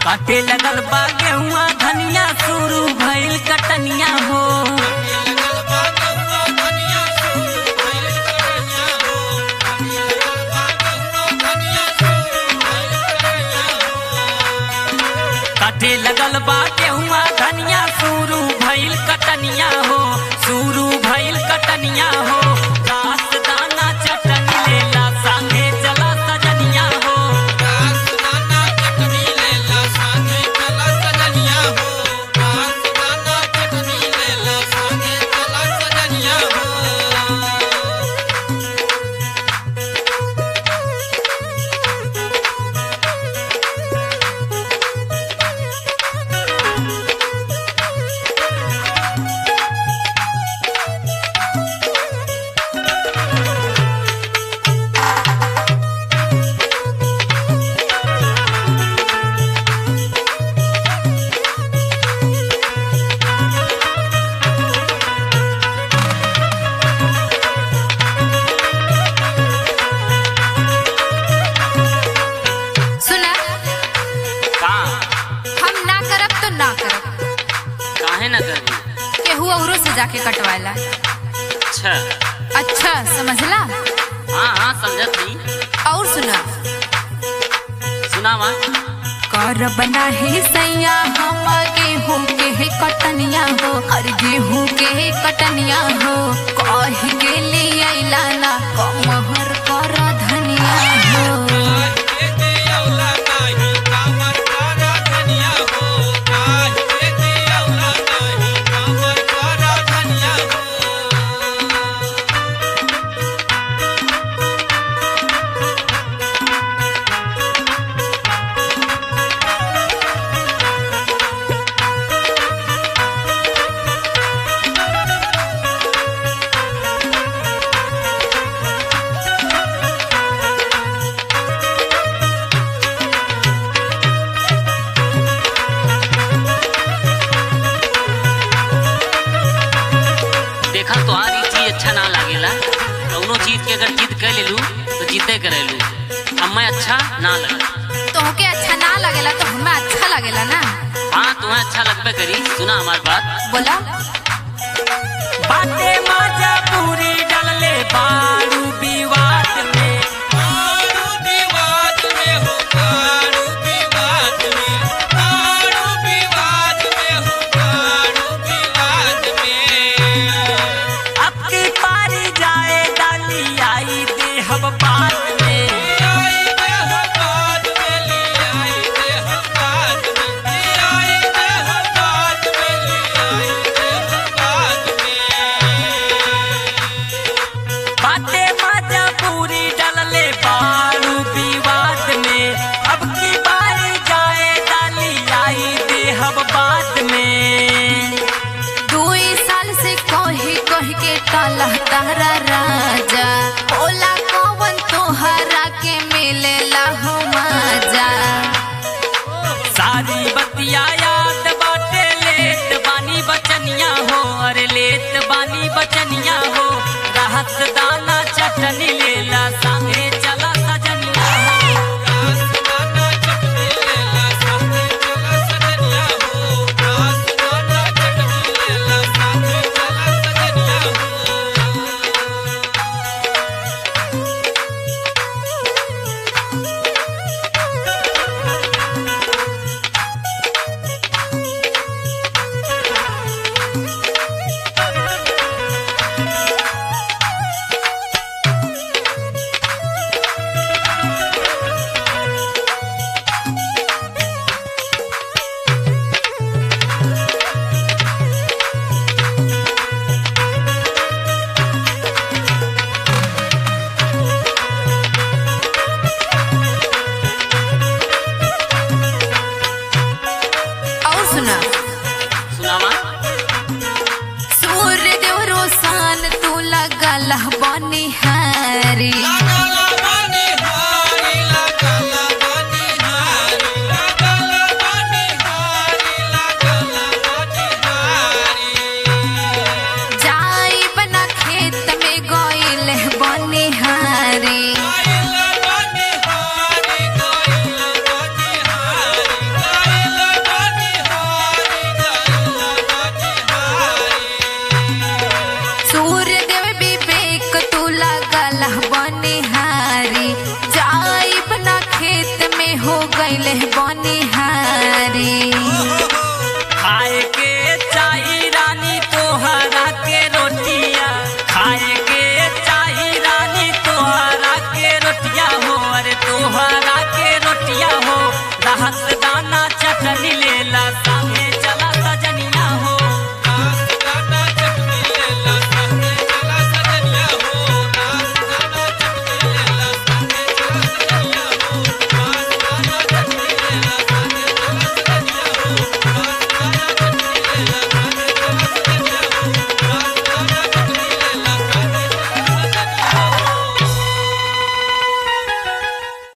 काटे लगल बा गेहुआ धनिया शुरू भइल कटनिया हो काटे लगल बा गेहुआ धनिया शुरू भइल कटनिया हो शुरू भइल कटनिया हो घास दाना चटनी लेला संगे चला सजनिया हो सुना का हम ना करब तो ना करब काहे न करबी केहू औरो से जाके कटवाला अच्छा अच्छा समझला हाँ हाँ समझत ही और सुना सुनावा कर बना ही सैया हम गेहूं के ही कटनिया हो और गेहूं के ही कटनिया हो कह के लिए अइला ना कमहर कर धनिया हो देखा तोहार ई चीज अच्छा ना लागेला कौनो चीज के अगर जिद कर लेलू तो जिद्दे करेलू हमें अच्छा ना लगे तोहके अच्छा ना लगेला तो हमें अच्छा लगेला ना हाँ तुम्हें अच्छा लगबे करी सुना हमार बात बोला बाते माजा पूरी डलले बारू विवाद में अब की पारी जाए डाली आई देहब बात में बाते माजा हो गईले बनी